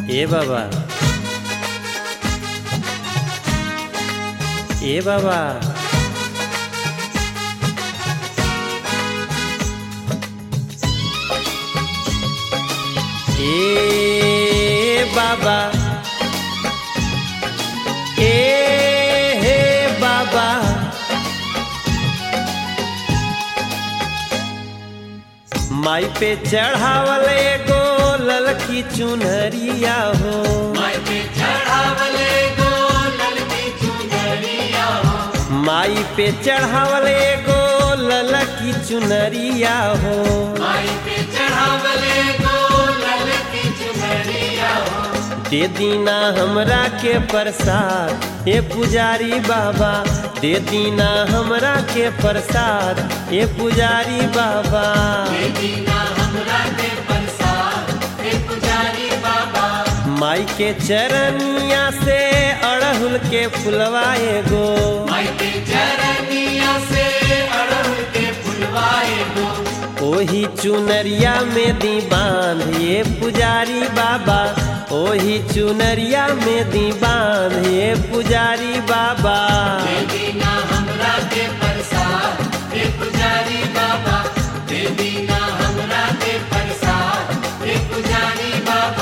ए बाबा ए बाबा ए बाबा ए हे बाबा माई पे चढ़ावल एगो ललकी चुनरिया हो माई पे चढ़ावले गो ललकी चुनरिया हो माई पे चढ़ावल एगो ललकी चुनरिया हो माई पे चढ़ावले गो ललकी चुनरिया हो दे दीना हमरा के प्रसाद ए पुजारी बाबा दे दीना हमरा के प्रसाद ए पुजारी बाबा दीना हमरा के प्रसाद हे पुजारी बाबा माई के चरनिया से अड़हुल के फुलवा एगो माई के चरनिया से अड़हुल के फुलवाए गो ओही चुनरिया में दी बांध ये पुजारी बाबा ओही चुनरिया में दी बांध ये पुजारी बाबा दीना हमरा के प्रसाद हे पुजारी बाबा दे दीना हमरा के प्रसाद हे पुजारी बाबा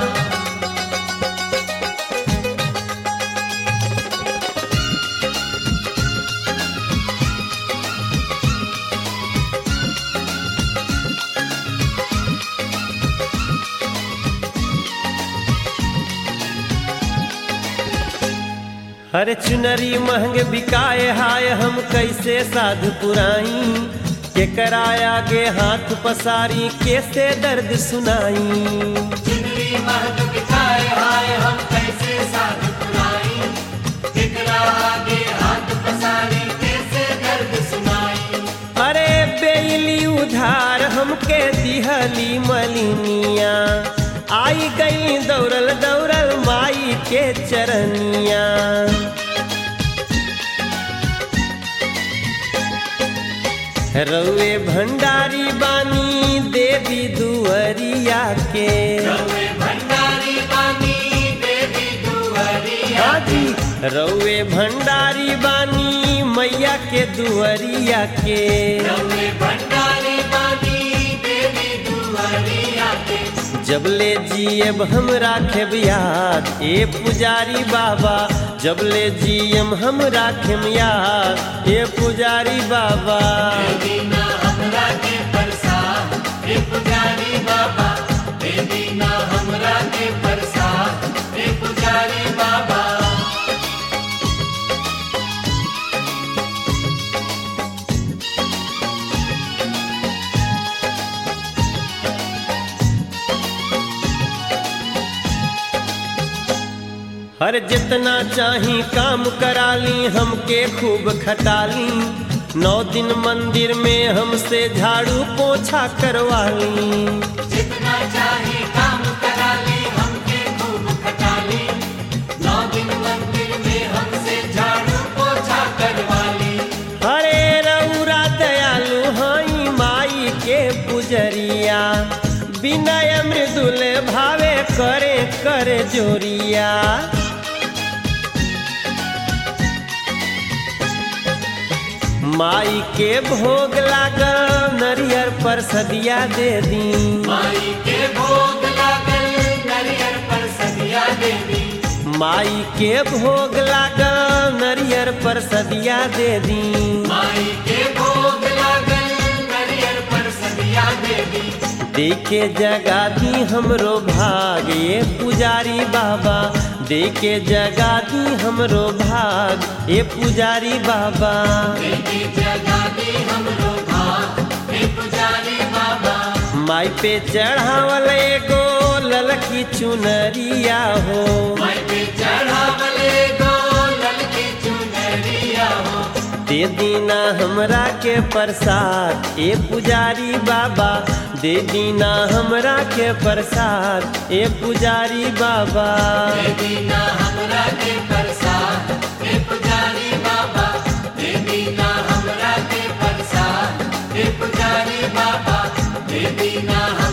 हर चुनरी महंग बिकाए हाय हम कैसे साधु पुराई के कराया गे हाथ पसारी कैसे दर्द सुनाई चुनरी महक बिठाए हाय हम कैसे साध पुराई दिखला आगे हाथ पसारी कैसे दर्द सुनाई अरे बेली उधार हमके दिहली मलिनिया आई गई दौड़ल दौड़ल माई के चरनिया रउए भंडारी बानी देवी दुअरिया के रवे भंडारी बानी देवी दुआरिया हाजी रउए भंडारी बानी मैया के दुअरिया के रवे भंडारी बानी देवी दुआरिया के जबले जियब हम राखेब याद ए पुजारी बाबा जबले जियम हम राखेम याद ए पुजारी बाबा दीना हमरा के प्रसाद हे पुजारी बाबा दे दीना हमरा के प्रसाद हे पुजारी बाबा हर जितना चाही काम कराली हमके खूब खटाली नौ दिन मंदिर में हमसे झाड़ू पोछा करवाली जितना चाहे काम करा ली हमके खूब खटा ली नौ दिन मंदिर में हमसे झाड़ू पोछा करवा ली हरे रउरा दयालु हाई माई के पुजरिया विनय मृदुल भावे करे कर जोरिया माई के भोग लागल नरियर पर सदिया दे दी माई के भोग लागल नरियर पर सदिया देवी माई के भोग लागल नरियर पर सदिया दे दी माई के भोग लागल नरियर पर सदिया देवी देखे जगा दी हमरो भाग ये पुजारी बाबा देखे जगा दी हमरो भाग ये पुजारी बाबा देवी जगा दी हमरो भाग हे पुजारी बाबा माई पे चढ़ावल एगो ललकी चुनरिया हो माई पे चढ़ावले गो ललकी चुनरिया हो दे दीना हमरा के प्रसाद ए पुजारी बाबा दे दीना हमरा के प्रसाद ए पुजारी बाबा दीना हमरा के प्रसाद हे पुजारी बाबा दे दीना हमरा के प्रसाद हे पुजारी बाबा दे दीना